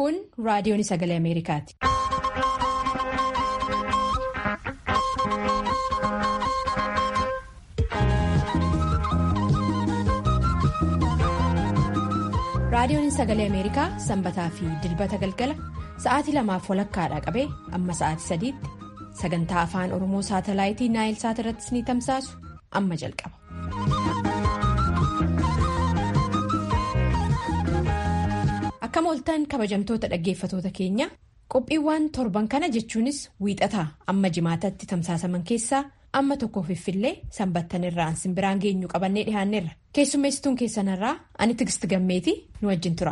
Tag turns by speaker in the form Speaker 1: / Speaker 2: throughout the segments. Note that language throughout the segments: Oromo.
Speaker 1: Kun raadiyoon sagalee Ameerikaati. Raadiyoon sagalee Ameerikaa sanbataa fi dilbata galgala sa'aatii lamaaf walakkaadha qabee amma sa'aatii sadiitti sagantaa afaan Oromoo saatalaayitii Naayil Saat irrattis ni tamsaasu amma jalqaba. Akkam ooltan kabajamtoota dhaggeeffatoota keenya qophiiwwan torban kana jechuunis wiixataa amma jimaatatti tamsaasaman keessaa amma tokko fiffillee sanbattan irraa simbiraan geenyu qabannee dhihaanneerra keessummeessituun keessanarraa ani tigist gammeetii nu wajjin tura.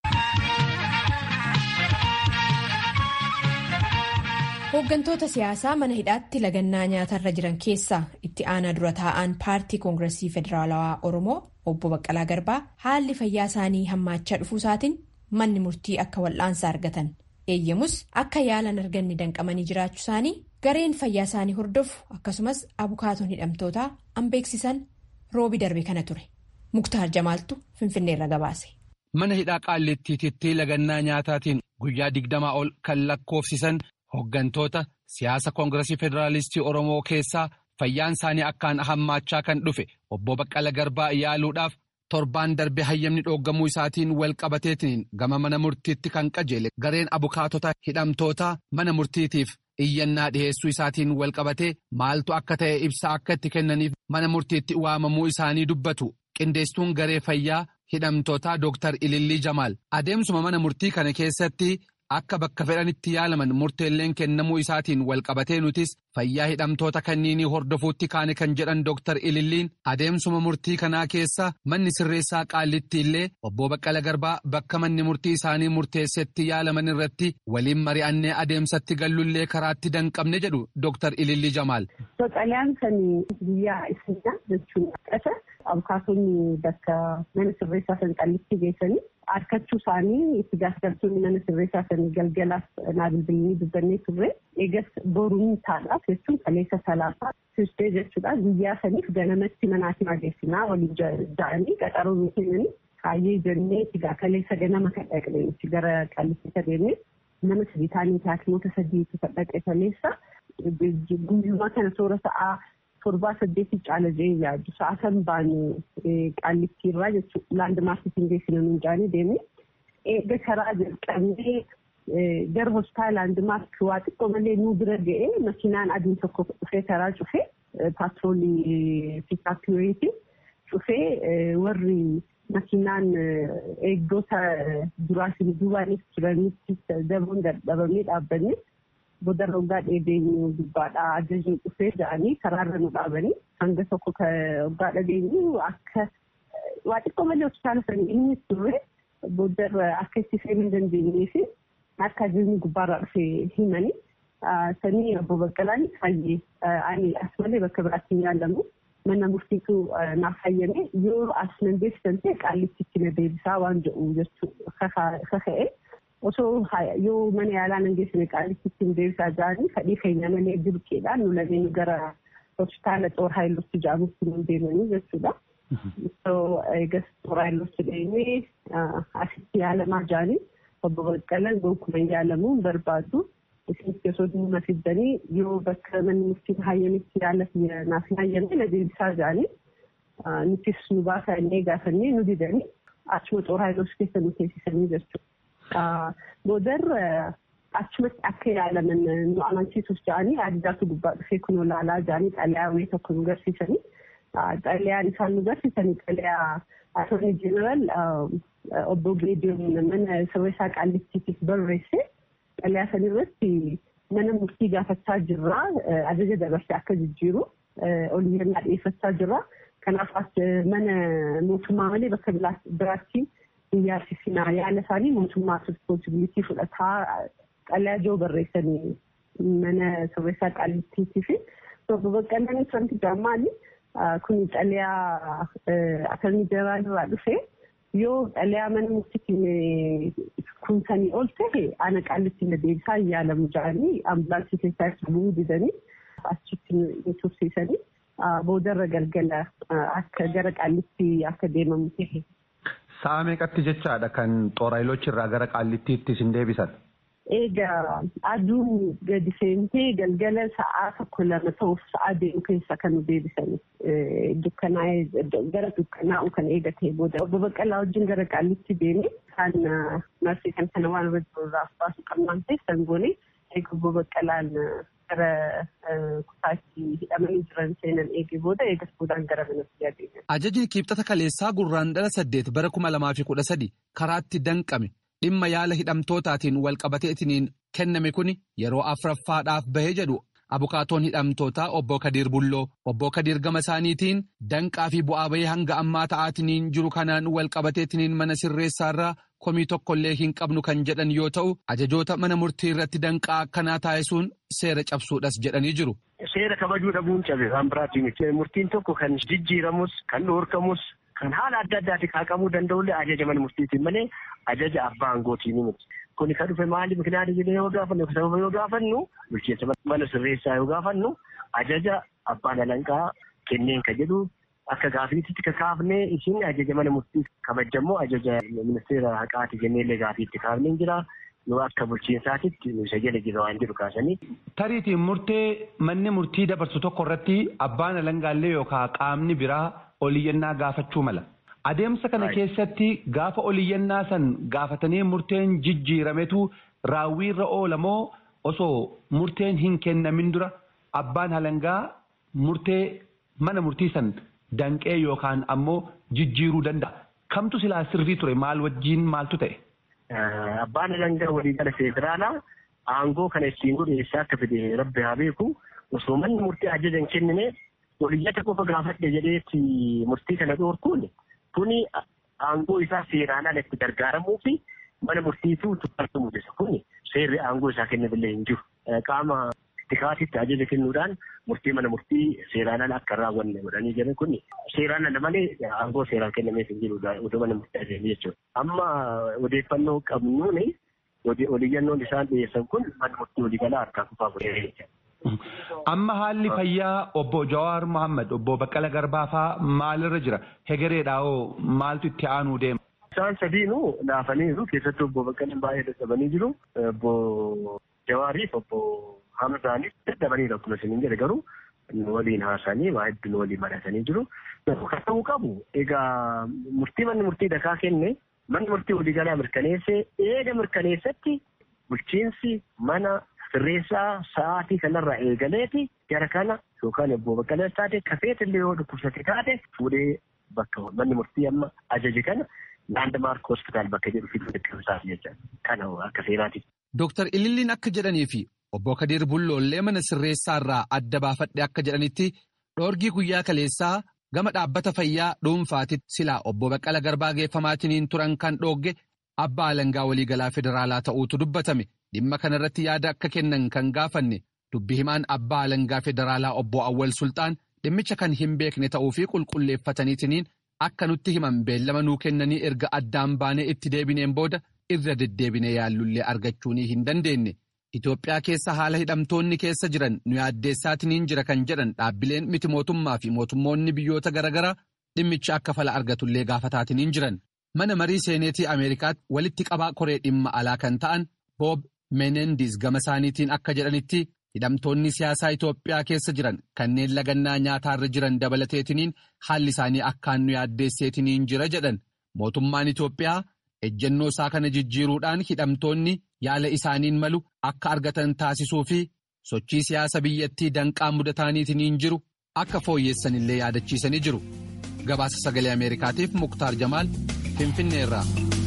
Speaker 1: hooggantoota siyaasaa mana hidhaatti lagannaa nyaatarra jiran keessaa itti aanaa dura taa'an paartii koongiresii federaalawaa oromoo obbo baqqalaa garbaa haalli fayyaa isaanii hammaachaa dhufuusaatiin manni murtii akka wal'aansa argatan eeyyamus akka yaalan arganne danqamanii jiraachuu isaanii gareen fayyaa isaanii hordofu akkasumas abukaatoon hidhamtootaa an beeksisan roobi darbe kana ture muktaar jamaaltu finfinneerra gabaase.
Speaker 2: mana hidhaa qaallittiititti lagannaa nyaataatiin guyyaa digdamaa ol kan lakkoofsisan. Hooggantoota siyaasa koongiresii federaalistii Oromoo keessaa fayyaan isaanii akkaan hammaachaa kan dhufe obbo Baqqala Garbaa yaaluudhaaf torbaan darbe hayyamni dhooggamuu isaatiin wal qabateetiin gama mana murtiitti kan qajeele gareen abukaatota hidhamtootaa mana murtiitiif iyyannaa dhiheessuu isaatiin wal qabatee maaltu akka ta'e ibsa akka itti kennaniif mana murtiitti waamamuu isaanii dubbatu qindeessituun garee fayyaa hidhamtootaa Dr. Ilillii Jamaal adeemsuma mana murtii kana keessatti. Akka bakka fedhanitti yaalaman murteelleen kennamuu isaatiin walqabatee nutis fayyaa hidhamtoota kanniinii hordofuutti kaane kan jedhan Dr. Ililliin adeemsuma murtii kanaa keessa manni sirreessaa qaallitti illee obbo Baqqala Garbaa bakka manni murtii isaanii murteessetti yaalaman irratti waliin mari'annee adeemsatti gallullee karaatti danqabne jedhu Dr. Ilillii Jamaal.
Speaker 3: Baqqalaan kan guyyaa isinaa jechuun qasa abukaatonni bakka mana sirreessaa san qallitti geessanii. Harkachuu isaanii itti gaafatamtoonni mana sirreessaa sanii galgalaaf naa bilbilanii dubbannee turre eegas boruun taadhaaf jechuun kaleessa salaasaa tuustee jechuudha guyyaa saniif ganamatti manaatiin adeemsinaa waliin ja'anii qaxaroo nu kennanii kaayyee jennee egaa kaleessa ganama kan dhaqne nuti gara qallitti deemnee nama sadii taanii haakimoota sadiitu kan dhaqe kaleessa guyyumaa kana toora sa'aa. torbaa saddeetii caala jee yaaddu sa'a kan baanu qaallittiirraa jechuudha laandmaarkitiin geessina nuun jaanii deemne eega karaa jalqabnee gara hospitaala laandmaark waa xiqqoo malee nuu bira ga'ee makiinaan adiin tokko dhufee karaa cufee paatroolii piikaapiyoyiiti cufee warri makiinaan eegdota duraatiin duubaanis turanitti daboon dadhabamee dhaabbanne. Booda rogaa dheedeenyu gubbaadhaa ajajni dhufee ja'anii karaarra nu dhaabanii hanga tokko rogaa dhageenyu akka waa xiqqoo malee hospitaala sanii inni turre booda akka itti seenuu hin dandeenyee fi akka ajajni gubbaarraa dhufee himanii sanii obbo Baqqalaan fayyee ani as malee bakka biraatti hin yaalamu mana murtiitu naaf fayyame yoo as nan beeksisan ta'e qaallitti na deebisaa waan jedhu jechuu kaka'e. osoo yoo mana yaalaa nan geessine qaalitti ittiin deebisaa jiranii fedhii keenya malee dirqeedhaan nu lameen gara hospitaala xoor haayilotti jedhamutti nu deemanii jechuudha. Osoo eegas xoor haayilotti deemee asitti yaalamaa jiranii obbo Baqqalaan gonkumaa yaalamuu hin barbaadu. Isinitti osoo dhimma fiddanii yoo bakka manni murtiin hayyamitti yaala naaf hin hayyamne na deebisaa jiranii nutis nu baasaa inni gaafannee nu didanii achuma xoor haayilotti keessa nu teessisanii jechuudha. Boodarra achumatti akka yaalaman nu amansiisuuf jedhanii addaatu gubbaa dhufee kunoo laalaa jedhanii xalayaa wayii tokko nu garsiisanii xalayaan isaan nu garsiisanii xalayaa attornii jeneraal obbo Geediyoon mana sirreessaa qaallittiitiif barreesse xalayaa san irratti mana murtii gaafachaa jirraa ajaja dabarsee akka jijjiiru oliyyannaa dhiyeeffachaa jirra. Kanaaf mana mootummaa malee bakka biraatti. Iyyaarsisinaa yaala isaanii mootummaa responsibilitii fudhataa xalayaa joo barreessanii mana sirreessaa qaallittiitii fi obbo Baqqalaan wanti jaammaali kun xalayaa attornii jeneraal irraa dhufe yoo xalayaa mana murtiitiin kunsanii ol ta'e ana qaallitti na deebisaa hin yaalamu jedhanii ambulaansii keessaa itti bu'uu didanii achitti nu tursiisanii boodarra galgala akka gara qaallitti akka deemamu ta'e.
Speaker 2: Sa'a meeqatti jechaadha kan xooraayiloochi irraa gara qaallittiitti isin deebisan?
Speaker 3: Egaa aduun gadi seentee galgala sa'aa tokko lama ta'uuf sa'aa deemu keessa kan nu deebisan dukkanaa'ee gara dukkanaa'u kan eegatee booda obbo Baqqalaa wajjin gara qaallitti deeme kan marsii kan kana waan irra jiru irraa baasuu qabnaan keessan goone eega obbo Baqqalaan gara kutaatti hidhamanii jiran seenan eegee booda eegas boodaan gara manatti adeeman.
Speaker 2: Ajajni kibxata kaleessaa gurraandhala saddeet bara kuma lamaa fi kudha sadi karaatti danqame dhimma yaala hidhamtootaatiin walqabateetiniin kenname kun yeroo afuraffaadhaaf bahee jedhu abukaatoon hidhamtootaa obbo Kadiir Bulloo obbo Kadiir gama isaaniitiin danqaa fi bu'aa bahee hanga ammaa ta'aatiniin jiru kanaan walqabateetiniin mana sirreessaarraa komii tokkollee hin qabnu kan jedhan yoo ta'u ajajoota mana murtii irratti danqaa akkanaa taasisuun seera cabsuudhas jedhanii jiru.
Speaker 4: Seera kabajuu dhabuun cabe waan biraatiin murtiin tokko kan jijjiiramus kan dhoorkamus kan haala adda addaatiin kaaqamuu danda'ullee ajaja mana murtiitiin malee ajaja abbaa aangootiin miti. Kuni kan dhufe maali mikinaati jedhee yoo gaafannu sababa yoo gaafannu bulchiinsa mana sirreessaa yoo gaafannu ajaja abbaan alanqaa kenneen kan jedhu akka gaafiitti kakaafnee isin ajaja mana murtii kabajamoo ajaja ministeera haqaati jenneellee gaafiitti kaafnee jira. Yoo akka bulchiinsaatitti isa jala jira waan jedhu kaasanii.
Speaker 2: Tariitiin murtee manni murtii dabarsu tokko irratti abbaan alangaallee yookaan qaamni biraa oliyyannaa gaafachuu mala. Adeemsa kana keessatti gaafa oliyyannaa san gaafatanii murteen jijjiirametu raawwiirra oola moo osoo murteen hin kennamin dura abbaan alangaa murtee mana murtii san danqee yookaan ammoo jijjiiruu danda'a. Kamtu silaa sirrii ture maal wajjiin maaltu ta'e?
Speaker 4: Abbaan alangaa waliigala federaalaa aangoo kana ittiin godhu eessaa akka fide rabbi haa beeku osoo manni murtii ajaja hin kennine oliyyata qofa gaafadhe jedheetti murtii kana dhoorkuun kuni aangoo isaa seeraan ala itti gargaaramuu fi mana murtiitu tuffatu mul'isa kuni seerri aangoo isaa kennamillee hin jiru. Qaama tikaatitti ajaja kennuudhaan murtii mana murtii seeraan ala akka raawwanne godhanii jiran kuni seeraan ala malee aangoo seeraan kennameef hin jiru odoo mana murtii adeemee jechuudha. Amma odeeffannoo qabnuuni oliyyannoon isaan dhiyeessan kun mana murtii waliigalaa harkaa kufaa godhee
Speaker 2: Amma haalli fayyaa obbo Jawaar Mohaammed obbo Baqqala Garbaa fa'aa maalirra jira? Hegereedhaa maaltu itti aanuu deema?
Speaker 4: Isaan sadiinuu laafaniiru keessattuu obbo Baqqalaan baay'ee dadhabanii jiru. Obbo Jawaariif obbo Hamzaanis dadhabaniiru akkuma isin jedhe garuu waliin haasanii waa hedduun waliin mari'atanii jiru. Kan ta'uu qabu egaa murtii manni murtii dakaa kenne manni murtii waliigalaa mirkaneessee eega mirkaneessatti bulchiinsi mana sirreessaa sa'aatii kanarraa eegaleeti gara kana yookaan obbo Baqqalaas taate kafeetillee yoo dhukkubsate taate fuudhee bakka manni murtii amma ajaje kana laandmaark hospitaal bakka jedhu fiduu deddeebisaaf jecha kana akka seeraati.
Speaker 2: Dooktar Ililliin akka jedhanii fi obbo Kadir Bulloollee mana sirreessaarraa adda baafadhe akka jedhanitti dhoorgii guyyaa kaleessaa gama dhaabbata fayyaa dhuunfaatitti silaa obbo Baqqala Garbaa geeffamaatiniin turan kan dhoogge abbaa alangaa waliigalaa federaalaa ta'uutu dubbatame. Dhimma kanarratti yaada akka kennan kan gaafanne dubbi himaan abbaa alangaa federaalaa obbo Awwal Sultaan dhimmicha kan hin beekne ta'uu fi qulqulleeffataniitiniin akka nutti himan beellama nuu kennanii erga addaan baanee itti deebineen booda irra deddeebinee yaallullee argachuunii hin dandeenye. Itoophiyaa keessa haala hidhamtoonni keessa jiran nu yaaddeessaatiniin jira kan jedhan dhaabbileen miti mootummaa fi mootummoonni biyyoota garaagaraa dhimmicha akka fala argatullee gaafataatiniin jiran. Mana marii seeneetii Ameerikaatti walitti qabaa koree dhimma alaa kan ta'an Boob Menendis gama isaaniitiin akka jedhanitti hidhamtoonni siyaasaa Itoophiyaa keessa jiran kanneen lagannaa nyaataarra jiran dabalateetiniin haalli isaanii akkaan nu yaaddeesseetiniin jira jedhan mootummaan Itoophiyaa ejjennoo isaa kana jijjiiruudhaan hidhamtoonni yaala isaaniin malu akka argatan taasisuu fi sochii siyaasa biyyattii danqaa mudataaniitiniin jiru akka fooyyeessanillee yaadachiisanii jiru. Gabaasa sagalee Ameerikaatiif Muktaar Jamaal Finfinneerraa.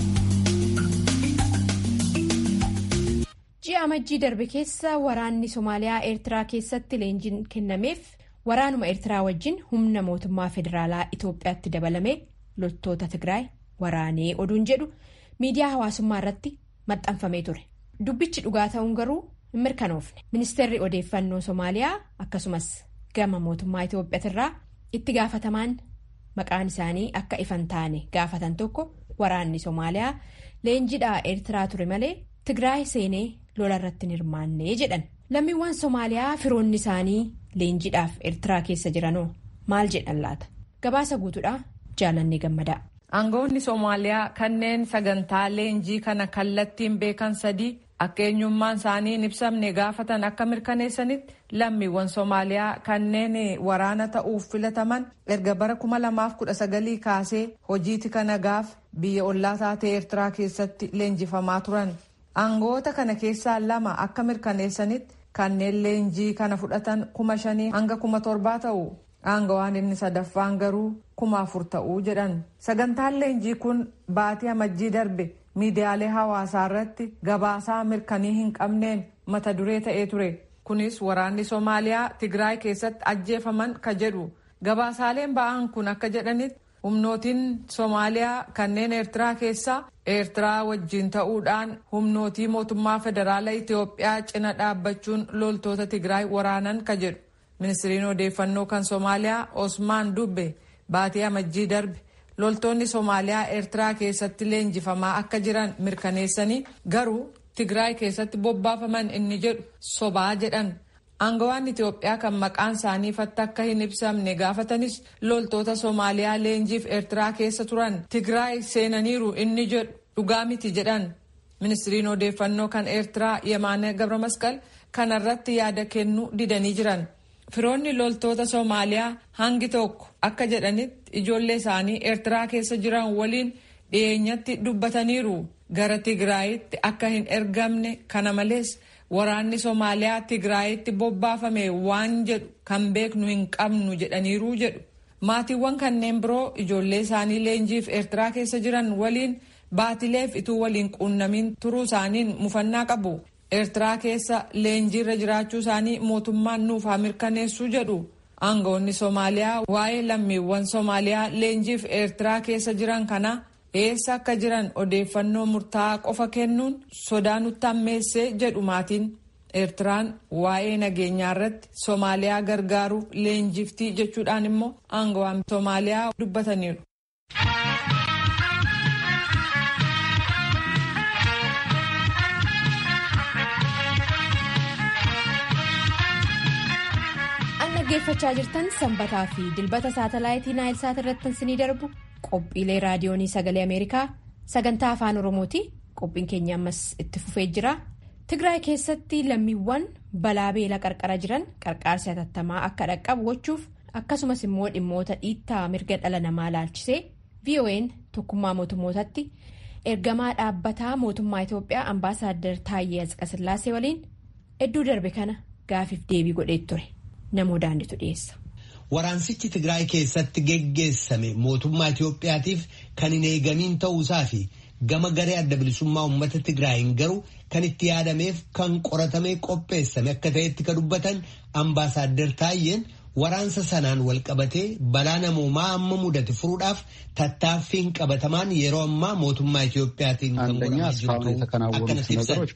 Speaker 1: ji'a amajjii darbe keessa waraanni somaaliyaa eertiraa keessatti leenjiin kennameef waraanuma eertiraa wajjin humna mootummaa federaalaa itoophiyaatti dabalame loltoota tigraay waraanee oduun jedhu miidiyaa hawaasummaa irratti maxxanfamee ture dubbichi dhugaa ta'uun garuu hin mirkanoofne ministeerri odeeffannoo somaaliyaa akkasumas gama mootummaa itoophiyaatirraa itti gaafatamaan maqaan isaanii akka ifan taane gaafatan tokko waraanni somaaliyaa leenjidhaa eertiraa ture malee tigraay seenee. lola irratti hin hirmaannee jedhan lammiiwwan somaaliyaa firoonni isaanii leenjidhaaf eertiraa keessa jiranoo maal jedhan laata gabaasa guutuudhaa jaalannee gammadaa.
Speaker 5: Aangawoonni Soomaaliyaa kanneen sagantaa leenjii kana kallattiin beekan sadii akka eenyummaan isaanii hin ibsamne gaafatan akka mirkaneessanitti lammiiwwan Soomaaliyaa kanneen waraana ta'uuf filataman erga bara 2019 kaasee hojii tika nagaaf biyya ollaa taatee Eertiraa keessatti leenjifamaa turan. Aangawoota kana keessaa lama akka mirkaneessanitti kanneen leenjii kana fudhatan kuma shanii hanga kuma torbaa ta'u. Aangawaan inni sadaffaan garuu kuma afur ta'uu jedhan. Sagantaan leenjii kun baatii amajjii darbe miidiyaalee hawaasaa irratti gabaasaa mirkanii hin qabneen mata duree ta'ee ture. Kunis waraanni Soomaaliyaa Tigraay keessatti ajjeefaman ka jedhu. Gabaasaaleen ba'an kun akka jedhanitti humnootiin Soomaaliyaa kanneen Eertiraa keessaa Eertiraa wajjin ta'uudhaan humnootii mootummaa federaalaa Itoophiyaa cina dhaabbachuun loltoota Tigraay waraanan ka jedhu. Ministiriin odeeffannoo kan Soomaaliyaa Osmaan Dubbe baatii amajjii darbe loltoonni Soomaaliyaa Eertiraa keessatti leenjifamaa akka jiran mirkaneessanii garuu Tigraay keessatti bobbaafaman inni jedhu sobaa jedhan. Aangawaan Itoophiyaa kan maqaan isaanii ifatti akka hin ibsamne gaafatanis loltoota Soomaaliyaa leenjiif Eertiraa keessa turan Tigraay seenaniiru inni jedhu dhugaa miti jedhan. Ministiriin odeeffannoo kan Eertiraa Yemaane Gabramasqal kanarratti yaada kennuu didanii jiran. Firoonni loltoota Soomaaliyaa hangi tokko akka jedhanitti ijoollee isaanii Eertiraa keessa jiran waliin dhiyeenyatti dubbataniiru. Gara Tigraayitti akka hin ergamne kana malees waraanni Soomaaliyaa Tigraayitti bobbaafame waan jedhu kan beeknu hin qabnu jedhaniiru jedhu. Maatiiwwan kanneen biroo ijoollee isaanii leenjiif Eertiraa keessa jiran waliin baatileef ituu waliin quunnamin turuu isaaniin mufannaa qabu. Eertiraa keessa leenjiirra jiraachuu isaanii mootummaan nuuf haa mirkaneessuu jedhu. Aangawoonni Soomaaliyaa waa'ee lammiiwwan Soomaaliyaa leenjiif Eertiraa keessa jiran kana eessa akka jiran odeeffannoo murtaa'aa qofa kennuun sodaa nutti hammeessee jedhu maatiin. Eertiraan waa'ee nageenyaa irratti Soomaaliyaa gargaaruuf leenjiftii jechuudhaan immoo aangawaan Soomaaliyaa dubbataniiru.
Speaker 1: dhaggeeffachaa jirtan sanbataa fi dilbata saatalaayitii naayilsaat irratti isinii darbu qophiilee raadiyoonii sagalee ameerikaa sagantaa afaan oromooti qophiin keenya ammas itti fufee jira tigraay keessatti lammiiwwan balaa beela qarqara jiran qarqaarsi hatattamaa akka dhaqqabu gochuuf akkasumas immoo dhimmoota dhiittaa mirga dhala namaa laalchisee vo'n tokkummaa mootummootatti ergamaa dhaabbataa mootummaa itiyoophiyaa ambaasaaddar taayyee asqasillaasee waliin hedduu darbe kana gaafiif deebii godhee ture. namoo daanditu dhiyeessa.
Speaker 6: Waraansichi Tigraay keessatti geggeessame mootummaa Itiyoophiyaatiif kan hin eegamiin ta'uusaa fi gama garee adda bilisummaa uummata Tigraayin garuu kan itti yaadameef kan qoratamee qopheessame akka ta'etti kan dubbatan ambaasaaddar Taayyeen waraansa sanaan wal qabatee balaa namoomaa amma mudate furuudhaaf tattaaffiin qabatamaan yeroo ammaa mootummaa Itiyoophiyaatiin kan godhamaa jirtu akkanas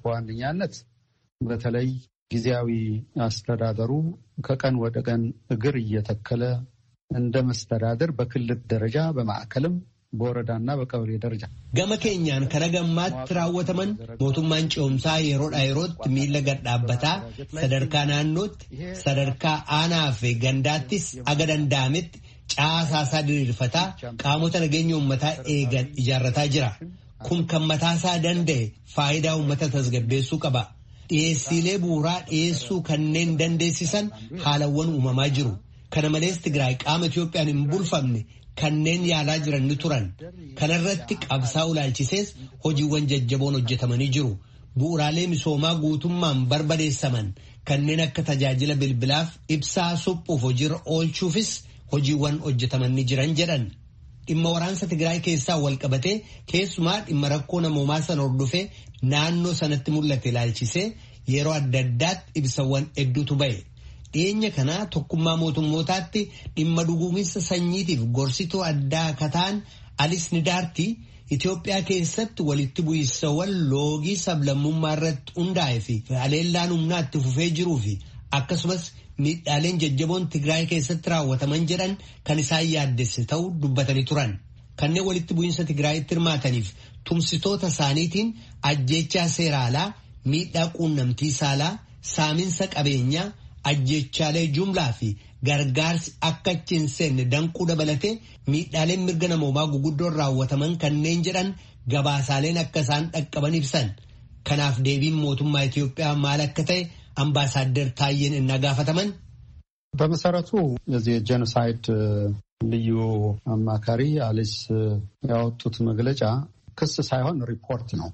Speaker 7: ibsan. በተለይ ጊዜያዊ አስተዳደሩ ከቀን ወደ ቀን እግር እየተከለ እንደ መስተዳደር በክልል ደረጃ በማዕከልም በወረዳና በቀበሌ ደረጃ
Speaker 6: ገመ ኬኛን ከነገማት raawwataman mootummaan ce'umsaa yeroodha yerootti miila gad dhaabbataa sadarkaa naannootti sadarkaa aanaa fi gandaattis aga danda'ametti caasaasaa diriirfataa qaamota nageenya uummataa eegan ijaarrataa jira kun kan mataasaa danda'e faayidaa uummata tasgabbeessuu qaba. dhiyeessiilee bu'uuraa dhiyeessuu kanneen dandeessisan haalawwan uumamaa jiru. Kana malees Tigraay qaama Itiyoophiyaan hin bulfamne kanneen yaalaa jiran ni turan. Kanarratti qabsaa'uu ilaalchisees hojiiwwan jajjaboon hojjetamanii jiru. Bu'uuraalee misoomaa guutummaan barbadeessaman kanneen akka tajaajila bilbilaaf ibsaa suphuuf hojiirra oolchuufis hojiiwwan hojjetaman ni jiran jedhan. Dhimma waraansa Tigraay keessaa wal qabatee keessumaa dhimma rakkoo namoomaa sana hordofee naannoo sanatti mul'ate ilaalchisee yeroo adda addaatti ibsawwan hedduutu ba'e. Dhiyeenya kanaa tokkummaa mootummootaatti dhimma dhuguuminsa sanyiitiif gorsituu addaa akka ta'an Alis Nidaartii Itoophiyaa keessatti walitti bu'iinsawwan loogii sablammummaa irratti hundaa'e fi haleellaan humnaa itti fufee jiruu fi akkasumas miidhaaleen jajjaboon Tigraay keessatti raawwataman jedhan kan isaan yaaddesse ta'uu dubbatanii turan. Kanneen walitti bu'iinsa Tigraayitti hirmaataniif tumsitoota isaaniitiin ajjeechaa seeraalaa, miidhaa quunnamtii saalaa, saaminsa qabeenyaa, ajjechaalee jumlaa fi gargaarsi akka achi hin seenne danquu dabalatee miidhaaleen mirga namoomaa guguddoon raawwataman kanneen jedhan gabaasaaleen akka isaan dhaqqaban ibsan. Kanaaf deebiin mootummaa Itoophiyaa maal akka ta'e አምባሳደር ታዬን እናጋፈተመን
Speaker 7: በመሰረቱ የዚህ የጄኖሳይድ ልዩ አማካሪ አሊስ ያወጡት መግለጫ ክስ ሳይሆን ሪፖርት ነው።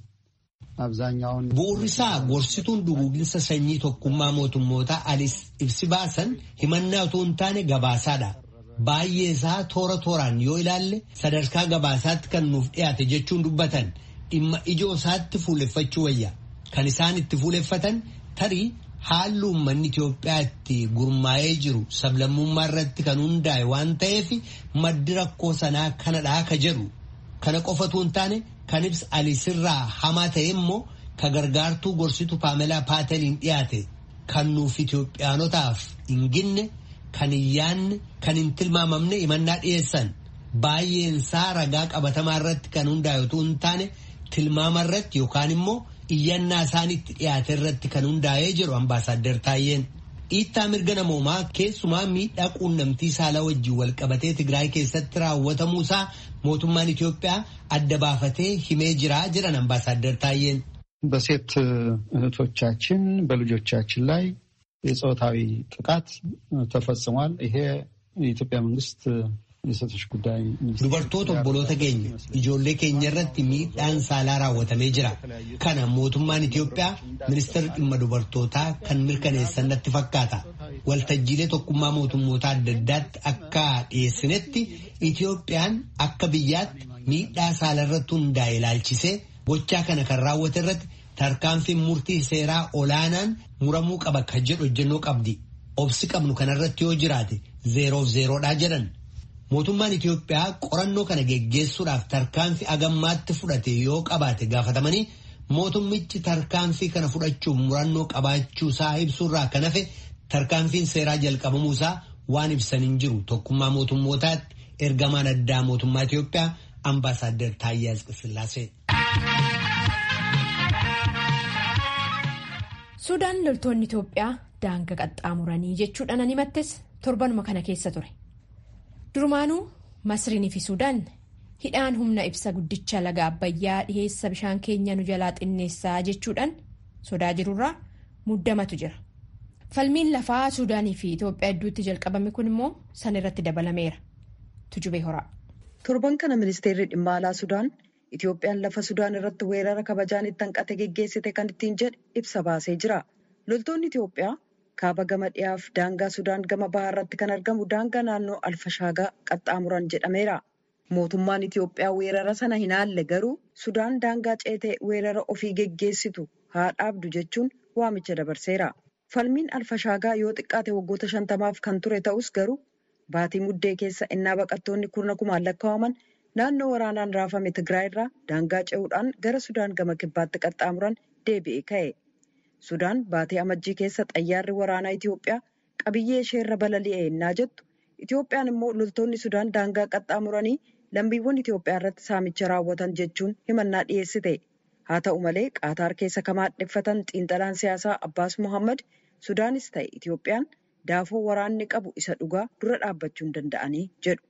Speaker 7: አብዛኛውን
Speaker 6: ቡኡሪሳ ጎርሲቱን ዱጉግንሰ ሰኚ ቶኩማ ሞቱሞታ አሊስ ኢብሲ ባሰን ሂመና utuu hin taane gabaasaadha. Baay'ee isaa toora tooraan yoo ilaalle sadarkaa gabaasaatti kan nuuf dhiyaate jechuun dubbatan dhimma ijoo isaatti fuuleffachuu wayya. Kan isaan itti fuuleffatan tarii haalli uummanni Itoophiyaa itti gurmaa'ee jiru sablammummaa irratti kan hundaa'e waan ta'eef maddi rakkoo sanaa kanadhaa ka jedhu. Kana qofatu hin taane kan ibsa alisirraa hamaa ta'e immoo ka gargaartuu gorsitu paamelaa paateliin dhiyaate kan nuuf Itoophiyaanotaaf hin ginne kan hin yaanne kan hin tilmaamamne himannaa dhiyeessan baay'een isaa ragaa qabatamaa irratti kan hundaa'e utuu hin taane tilmaama irratti yookaan immoo iyyannaa isaanitti dhiyaate irratti kan hundaa'ee jiru ambaasaadder Taayyeen. Dhiittaa mirga namoomaa keessumaa miidhaa quunnamtii saalaa wajjin walqabatee Tigraay keessatti raawwatamuusaa mootummaan Itoophiyaa adda baafatee himee jiraa jiran ambaasaadder Taayyeen.
Speaker 7: በሴት እህቶቻችን በልጆቻችን ላይ የፆታዊ ጥቃት ተፈጽሟል። ይሄ የኢትዮጵያ መንግስት የሴቶች ጉዳይ
Speaker 6: dubartoota obboloota keenya ijoollee keenya irratti miidhaan saalaa raawwatamee jira kana mootummaan Itoophiyaa ministeera dhimma dubartootaa kan mirkaneessan natti fakkaata waltajjiilee tokkummaa mootummoota adda addaatti akka dhiyeessinetti Itoophiyaan akka biyyaatti miidhaa saalaa irratti hundaa'e ilaalchisee gochaa kana kan raawwate irratti tarkaanfiin murtii seeraa olaanaan muramuu qaba kan jedhu hojjennoo qabdi obsi qabnu kanarratti yoo jiraate zeeroof zeeroodhaa jedhan. Mootummaan Itoophiyaa qorannoo kana geggeessuudhaaf tarkaanfii agammaatti fudhate yoo qabaate gaafatamanii mootummichi tarkaanfii kana fudhachuuf murannoo qabaachuu isaa ibsuurraa kan hafe tarkaanfiin seeraa jalqabamuu isaa waan ibsan hin jiru tokkummaa mootummootaatti ergamaan addaa mootummaa Itoophiyaa ambaasaadder Taayyee Asqasillaasee.
Speaker 1: Suudaan loltoonni Itoophiyaa daangaa qaxxaamuranii jechuudhaan ani himattes torbanuma kana keessa ture. Durumaanuu Masriinii fi Suudaan hidhaan humna ibsa guddicha laga Abbayyaa dhiheessa bishaan keenya nu jalaa xinneessaa jechuudhaan sodaa jirurraa muddamatu jira. Falmiin lafaa Suudaanii fi Itoophiyaa hedduutti jalqabame kun immoo san irratti dabalameera. Tujubee horaa.
Speaker 8: Torban kana ministeerri dhimma alaa Sudaan Itoophiyaan lafa Sudaan irratti weerara kabajaan itti hanqate geggeessite kan ittiin jedhe ibsa baasee jira. Loltoonni Itoophiyaa kaaba gama dhiyaaf daangaa Sudaan gama bahaa irratti kan argamu daangaa naannoo Alfashaagaa qaxxaamuran jedhameera. Mootummaan Itoophiyaa weerara sana hin haalle garuu Sudaan daangaa ceetee weerara ofii geggeessitu haa dhaabdu jechuun waamicha dabarseera. Falmiin Alfashaagaa yoo xiqqaate waggoota shantamaaf kan ture ta'us garuu baatii muddee keessa innaa baqattoonni kurna kumaan lakkaa'aman naannoo waraanaan raafame Tigraay irraa daangaa ce'uudhaan gara Sudaan gama kibbaatti qaxxaamuran deebi'ee ka'e. Sudaan baatii amajjii keessa xayyaarri waraanaa Itoophiyaa qabiyyee isheerra balali'e ennaa jettu Itoophiyaan immoo loltoonni Sudaan daangaa qaxxaamuranii lammiiwwan Itoophiyaa irratti saamicha raawwatan jechuun himannaa dhiyeessite. Haa ta'u malee Qaataar keessa kan maadheffatan xiinxalaan siyaasaa Abbaas Muhammad Sudaanis ta'e Itoophiyaan daafoo waraanni qabu isa dhugaa dura dhaabbachuu hin danda'anii jedhu.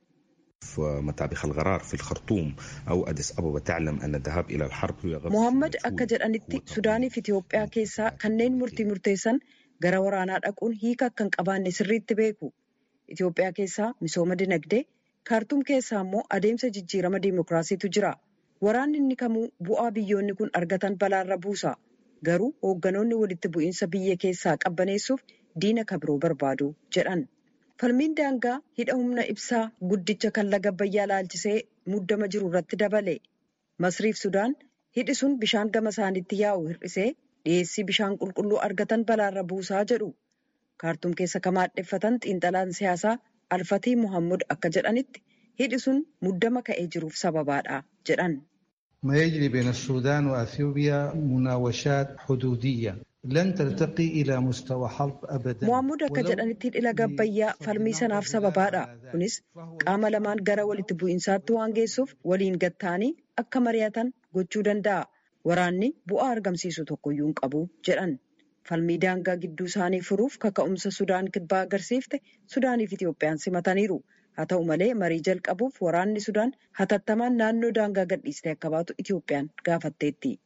Speaker 9: مطابخ القرار في الخرطوم أو أديس أبابا تعلم أن الذهاب إلى الحرب هو غرض
Speaker 8: Mohaammed akka jedhanitti Sudaanii fi Itoophiyaa keessaa kanneen murtii murteessan gara waraanaa dhaquun hiika akka hin qabaanne sirriitti beeku. Itoophiyaa keessaa misooma dinagdee, kaartuum keessaa immoo adeemsa jijjiirama diimokiraasiitu jira. Waraanni inni kamuu bu'aa biyyoonni kun argatan balaarra buusa. Garuu hoogganoonni walitti bu'iinsa biyya keessaa qabbaneessuuf diina kabiroo barbaadu jedhan. Falmiin daangaa hidha humna ibsaa guddicha kan laga Abbayyaa laalchisee muddama jiru irratti dabale. Masriif Sudaan hidhi sun bishaan gama isaaniitti yaa'u hir'isee dhiyeessii bishaan qulqulluu argatan balaarra buusaa jedhu. Kaartuum keessa kan maadheffatan xiinxalaan siyaasaa Alfatii Muhammad akka jedhanitti hidhi sun muddama ka'ee jiruuf sababaadha jedhan.
Speaker 10: ما يجري بين السودان وأثيوبيا مناوشات حدودية لن ترتقي إلى مستوى حرب أبدا
Speaker 8: Muhammad akka jedhanitti hidhi laga Abbayyaa falmii sanaaf sababaadha. Kunis qaama lamaan gara walitti bu'iinsaatti waan geessuuf waliin gatta'anii akka mari'atan gochuu danda'a. Waraanni bu'aa argamsiisu tokkoyyuu hin qabu jedhan. falmii daangaa gidduu isaanii furuuf kaka'umsa Sudaan kibbaa agarsiifte Sudaaniif Itoophiyaan simataniiru. Haa ta'u malee marii jalqabuuf waraanni Sudaan hatattamaan naannoo daangaa gadhiistee akka baatu Itoophiyaan gaafatteetti.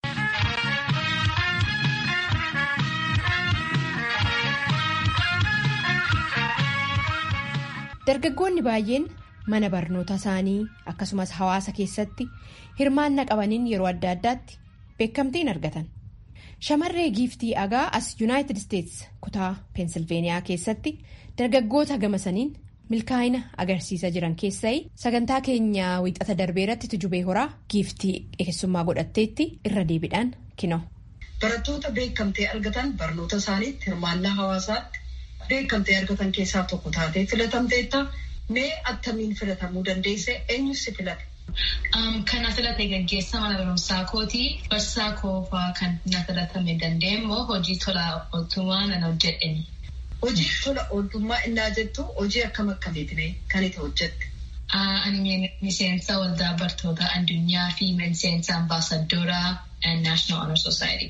Speaker 1: Dargaggoonni baay'een mana barnoota isaanii akkasumas hawaasa keessatti hirmaannaa qabaniin yeroo adda addaatti beekamtiin argatan. Shamarree giiftii agaa as Yuunaayitid Isteets kutaa Peensilveeniyaa keessatti dargaggoota gamasaniin milkaa'ina agarsiisaa jiran keessaa sagantaa keenya wiixata darbee irratti tujubee horaa giiftii keessummaa godhatteetti irra deebiidhaan kino.
Speaker 11: Barattoota beekamtee argatan barnoota isaaniitti hirmaannaa hawaasaatti beekamtee argatan keessaa tokko taatee filatamteetta mee attamiin filatamuu dandeesse eenyus si filate?
Speaker 12: Kan filate gaggeessa mana barumsaa kooti. Barsiisaa koofaa kan na filatame dandeenyee hojii tola ooltummaa nan hojjedheni.
Speaker 11: Hojii tola ooltummaa innaa jettu hojii akkam akkamiitiin kan itti hojjette?
Speaker 12: Ani miseensa waldaa bartoota addunyaa fi miseensa ambaasadooraa National Honor Society.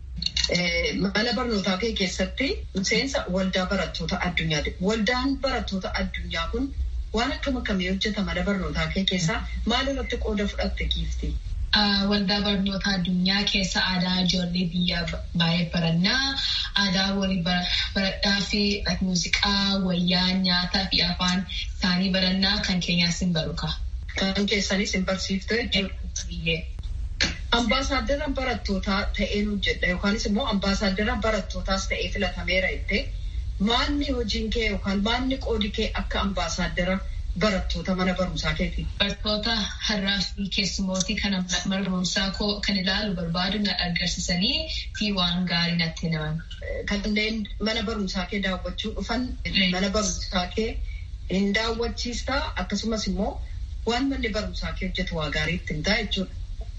Speaker 11: Mana barnootaa kee keessatti miseensa waldaa barattoota addunyaati. Waldaan barattoota addunyaa kun waan akkam akkamii hojjeta mana barnootaa kee keessaa maal irratti qooda fudhatte giiftii?
Speaker 12: Waldaa barnoota addunyaa keessa aadaa ijoollee biyyaa baay'ee barannaa. Aadaa walii baradhaa fi muuziqaa, wayyaa, nyaataa fi afaan isaanii barannaa kan keenyaas hin baruka.
Speaker 11: Kan keessanis hin barsiifte jechuudha. Ambaasaaddara barattootaa ta'een hojjedha yookaanis immoo ambaasaaddara barattootaas ta'ee filatameera jettee maanni hojiin kee yookaan maanni qoodi kee akka ambaasaaddara barattoota mana barumsaa keeti.
Speaker 12: Barattoota har'aa fi keessumootii kan mana barumsaa koo kan ilaalu barbaadu na agarsiisanii fi waan gaarii natti himan.
Speaker 11: Kanneen mana barumsaa kee daawwachuu dhufan mana barumsaa kee hin daawwachiistaa akkasumas immoo waan manni barumsaa kee hojjetu waa gaarii ittiin ta'a jechuudha.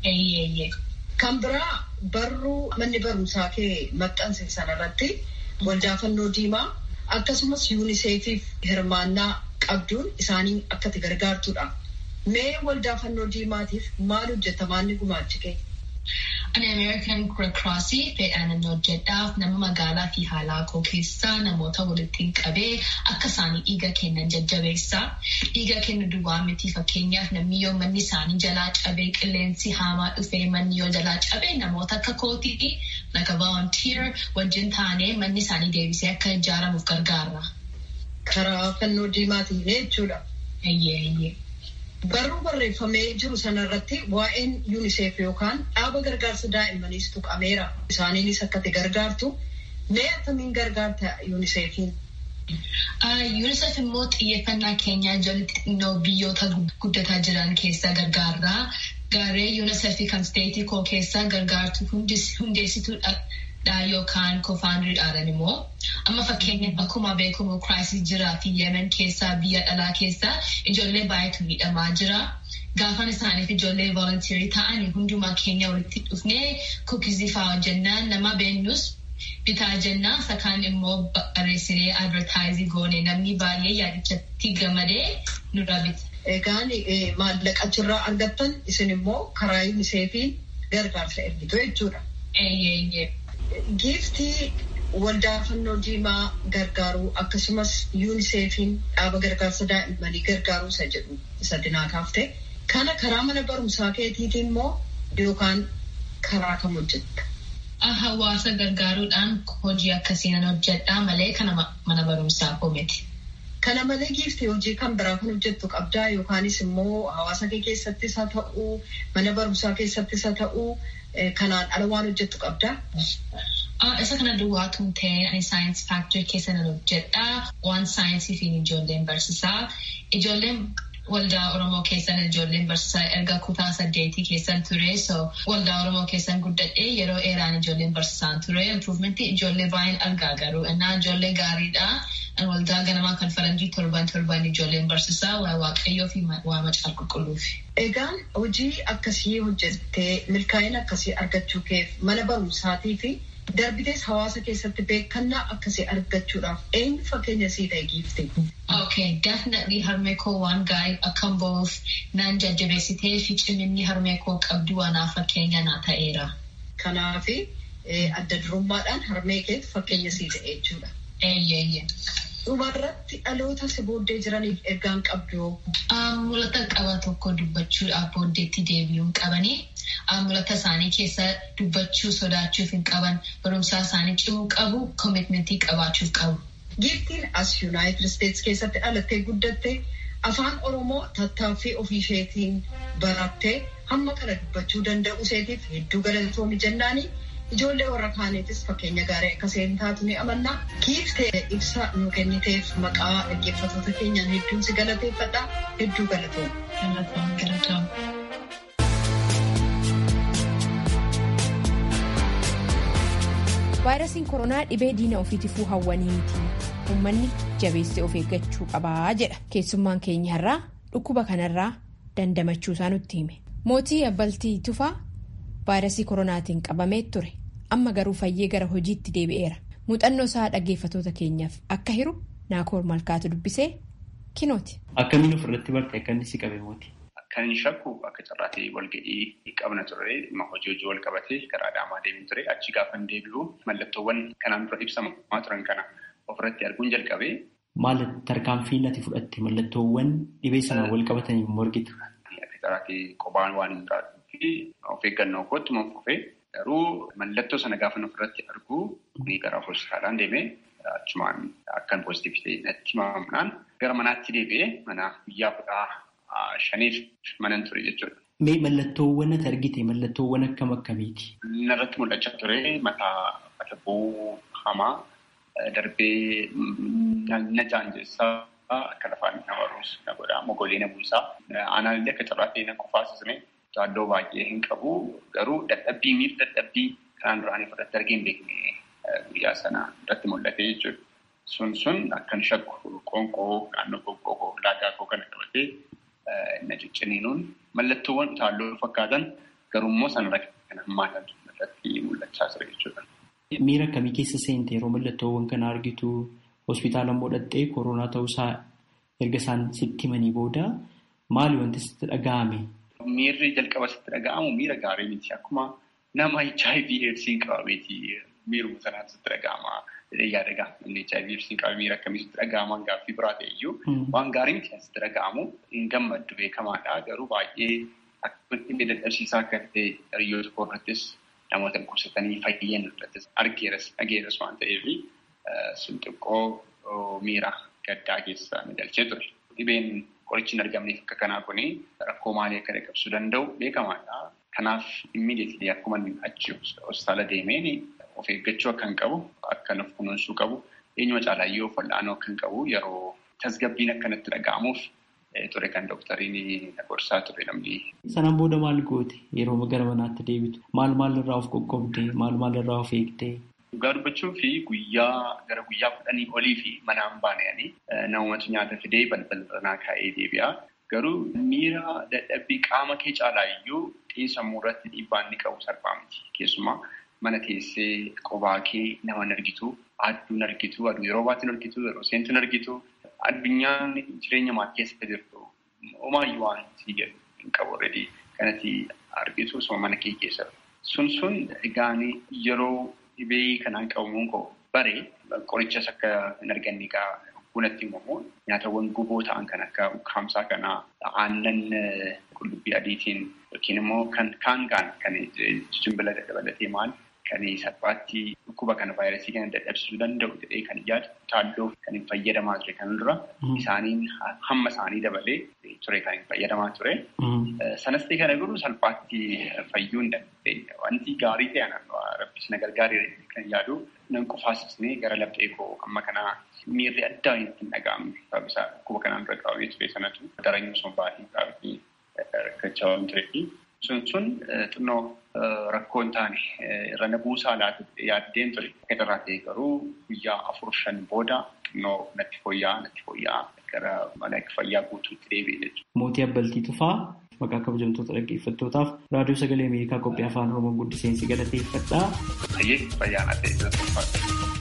Speaker 11: Kan biraa barruu manni barumsaa kee maxxanse sanarratti waldaa fannoo diimaa akkasumas yuuniseefiif hirmaannaa qabduun isaanii akka itti gargaartudha. Mee waldaa fannoo diimaatiif maal hojjeta maanni gumaachi kee?
Speaker 12: Ani Ameerikan Red Crossii fedhaan hojjedhaaf nama magaalaa fi haalaa koo keessaa namoota walitti qabee akka isaanii dhiiga kennan jajjabeessa. Dhiiga kennu duwwaa miti fakkeenyaaf namni yoo manni isaanii jalaa cabee qilleensi haamaa dhufee manni yoo jalaa cabee namoota akka kootii like a volunteer wajjin taanee manni isaanii deebisee akka ijaaramuuf gargaara.
Speaker 11: Karaa fannoo diimaatiin jechuudha.
Speaker 12: Eeyyee eeyyee.
Speaker 11: Barruu barreeffamee jiru sanarratti waa'een yuuniseef yookaan dhaaba gargaarsa daa'immaniis tuqameera. Isaaniinis akka itti gargaartu mee akkamiin gargaarta yuuniseefiin?
Speaker 12: UNICEF immoo xiyyeeffannaa keenyaa ijoollee xixinnoo biyyoota guddataa jiran keessa gargaarra. Garee UNICEF kan steetii koo keessa gargaartu hundeessituudha yookaan koofaandiriidhaan immoo amma fakkeenyaaf akkuma beekamu kiraayisii jiraa fi yemen keessaa biyya dhalaa keessaa ijoollee baay'eetu miidhamaa jira. Gaafan isaaniif ijoollee volontiirii ta'anii hundumaa keenya walitti dhufnee kuukizii fa'aa hojjennaan nama beennus bitaa jennaan sakaan immoo barreessinee advertaayizii goone namni baay'ee yaadichatti gamadee nurra bita.
Speaker 11: Egaan maallaqa achirraa argattan isin immoo karaa yuuniseefiin gargaarsa ergitu jechuudha.
Speaker 12: Eeyyee.
Speaker 11: Giiftii waldaa fannoo diimaa gargaaruu akkasumas yuuniseefiin dhaaba gargaarsa daa'immanii gargaaruu isa jedhu isa dinaa kaaftee kana karaa mana barumsaa keetiitiin immoo yookaan karaa kam hojjetta?
Speaker 12: Hawaasa gargaaruudhaan hojii akkasii nan hojjedhaa malee kana mana barumsaa koo miti.
Speaker 11: Kana malee giiftii hojii kan biraa kan hojjettu qabdaa yookaanis immoo hawaasa kee keessattis haa ta'uu mana barumsaa keessattis haa ta'uu kanaan ala waan hojjettu qabdaa?
Speaker 12: Isa kana duwwaatuun ta'ee ani saayinsii faaktirii keessa nan hojjedhaa waan saayinsii fi ijoolleen barsiisaa. Ijoolleen waldaa Oromoo keessan ijoolleen barsiisaa erga kutaa saddeetii keessan ture so waldaa Oromoo keessan guddadhee yeroo dheeraan ijoolleen barsiisaan ture improvementii ijoollee baay'een argaa garuu innaa ijoollee gaariidha. waldaa ganamaa kan faranjii torban torban ijoolleen barsiisaa waa waaqayyoo fi waa macaa qulqulluufi.
Speaker 11: Egaan hojii akkasii hojjettee milkaa'ina akkasii argachuu keef mana barumsaatii fi darbitees hawaasa keessatti beekannaa akkasii argachuudhaaf eenyu fakkeenya sii ta'e giifte.
Speaker 12: Okay, definitely harmee koo waan gaarii akkan ba'uuf naan jajjabeessitee fi ciminni harmee koo qabdu waanaaf fakkeenya naa ta'eera.
Speaker 11: Kanaafi adda durummaadhaan harmee keetu fakkeenya sii ta'e jechuudha. Dhumarratti dhaloota si booddee jiraniif ergaan qabdu.
Speaker 12: Mul'ata qaba tokko dubbachuudhaaf booddeetti deebi'uun qabanii mul'ata isaanii keessa dubbachuu sodaachuuf hin qaban barumsaa isaanii cimuu qabu koomitmentii qabaachuuf qabu.
Speaker 11: Giiftiin as Yuunaayitid Isteetsi keessatti dhalattee guddatte afaan Oromoo tattaaffii ofii isheetiin barattee hamma kana dubbachuu danda'u isheetiif hedduu galatoomi jennaanii ijoollee warra kaaniitis fakkeenya gaarii akka isheen taatu ni amanna. Giiftee ibsa nu kenniteef maqaa dhaggeeffattoota keenyaan hedduun si galateeffadha. Hedduu galatooma.
Speaker 1: vaayirasiin koronaa dhibee diina ofiitifuu hawwanii miti uummanni jabeessee of eeggachuu qabaa jedha keessummaan keenya har'aa dhukkuba kanarraa dandamachuu isaa nutti hime mootii abbaltii tufaa vaayirasii koronaatiin qabamee ture amma garuu fayyee gara hojiitti deebi'eera muuxannoo isaa dhaggeeffatoota keenyaaf akka hiru naakoor malkaatu dubbisee kinooti.
Speaker 13: akkamiin ofirratti barte akka inni si qabe mooti.
Speaker 14: Kan inni shakku akka carraatee walga'ii qabna ture dhimma hojii hojii wal qabatee karaa adaamaa deemin ture achi gaafa deebi'u mallattoowwan kanaan dura ibsamaa turan kana ofirratti arguun jalqabee.
Speaker 13: Maal tarkaanfii ati fudhatte mallattoowwan dhibee sanaan wal qabatanii morgitu.
Speaker 14: Akka carraatee qophaan waan hin taane of eeggannoo kootti man fufee garuu mallattoo sana gaafa ofirratti argu ni gara hospitaalaan deemee achumaan akkan poozitiivii ta'e natti himamuudhaan gara manaatti deebi'ee mana guyyaa kudhaa. Shaniif manan ture jechuudha.
Speaker 13: Mee mallattoowwan ati argite mallattoowwan akkam akkamiiti?
Speaker 14: Narratti mul'achaa ture mataa mata bu'uu hamaa darbee na jaanjessaa akka lafaan nama ruus na godhaa mogolee na buusaa aanaallee akka carraatee na qofaasisne jaaddoo baay'ee hin qabu garuu dadhabbii miif dadhabbii kanaan duraanii fudhatte argee hin beekne guyyaa sana irratti mul'ate jechuudha. Sun sun akkan shakku qoonqoo naannoo qoonqoo laagaa koo kana qabatee. na cicciniinuun mallattoowwan utaalloo fakkaatan garuummoo sanarra kan hammaatan irratti mul'achaa ture jechuudha.
Speaker 13: Miira akkamii keessa seente yeroo mallattoowwan kana argitu hospitaala immoo dhattee koronaa ta'uusaa erga isaan sitti himanii booda maali wanti sitti dhaga'ame?
Speaker 14: Miirri jalqaba sitti dhaga'amu miira gaarii miti akkuma nama HIV AIDSiin qabameeti miiruma sanaan sitti dhaga'ama. yaada gaafa namni HIV AIDSiin qabame miira akkamii sitti dhaga'aman gaaffii biraa ta'e iyyuu waan gaarii miti sitti dhaga'amu hin gammaddu beekamaadha garuu baay'ee akka dhibee dadhabsiisaa akka ta'e hiriyoota koo irrattis namoota dhukkubsatanii fayyan irrattis argeeras dhageeras waan ta'eef sun xiqqoo miira gaddaa keessa na galchee ture. Dhibeen qorichi hin argamneef akka kanaa kuni rakkoo maalii akka dhaqqabsiisuu danda'u beekamaadha. Kanaaf immiidiyeetilii akkuma achi hospitaala deemeen of eeggachuu akka hin qabu akka of kunuunsuu qabu eenyuma caalayyoo wal'aanoo akka hin qabu yeroo tasgabbiin akkanatti dhaga'amuuf ture kan dooktariin na gorsaa ture namni.
Speaker 13: Sanaan booda maal goote yeroo gara manaatti deebitu maal maal irraa of qoqqoobde maal maal irraa of eegde.
Speaker 14: Dhugaa dubbachuu fi guyyaa gara guyyaa kudhanii olii fi manaan baananii namumatu nyaata fidee balbala kaa'ee deebi'a. Garuu miira dadhabbii qaama kee caalaa iyyuu xiinsammuu irratti dhiibbaa inni qabu salphaa miti. Keessumaa mana teessee qophaa kee nama hin argitu, aduu hin argitu, aduu yeroo baatti hin argitu, yeroo seentu hin argitu. Addunyaan jireenya maatii keessatti jirtu homaayyuu waan sii jedhu hin qabu already kanatti argitu osoo mana kee keessa. Sun sun egaan yeroo dhibee kanaan qabamuun koo bare qorichas akka hin arganne egaa bunatti himamu nyaatawwan guboo ta'an kan akka ukkaamsaa kanaa aannan qullubbii adiitiin yookiin immoo kan kaan kaan kan jimbila dabalatee maal kan salphaatti dhukkuba kana vaayirasii kana dadhabsiisuu danda'u jedhee kan yaadu taalloo kan hin fayyadamaa ture kan dura isaaniin hamma isaanii dabalee ture kan hin fayyadamaa ture. Sanas ta'e kana garuu salphaatti fayyuu hin dandeenye. Wanti gaarii ta'e rabbis na gargaaree kan yaadu nan qofaasisnee gara laphee koo amma kanaa miirri addaa hin dhaga'amne sababisaa dhukkuba kanaan dura qabamee ture sanatu daranyuu sun baay'ee qabatee rakkachaa waan tureefi sun sun xinnoo rakkoo hin taane irra na buusaa laatu yaaddeen ture. Akka irraa ta'e garuu guyyaa afur shan booda xinnoo natti fooyya'aa natti fooyya'aa gara mana fayyaa guutuutti deebi'e jechuudha.
Speaker 13: Mootii Abbaltii Tufaa maqaa kabajamtoota dhaggeeffattootaaf raadiyoo sagalee Ameerikaa qophii afaan Oromoo guddiseensi galateeffadhaa.
Speaker 14: Ayyee fayyaana ta'e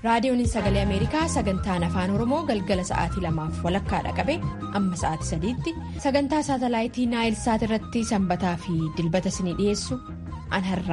Speaker 1: raadiyoon sagalee ameerikaa sagantaan afaan oromoo galgala sa'aatii lamaaf walakkaadha qabe amma sa'aatii sadiitti sagantaa saatalaayitii naayil saat irratti sanbataa fi dilbata isinii dhiyeessu an har'a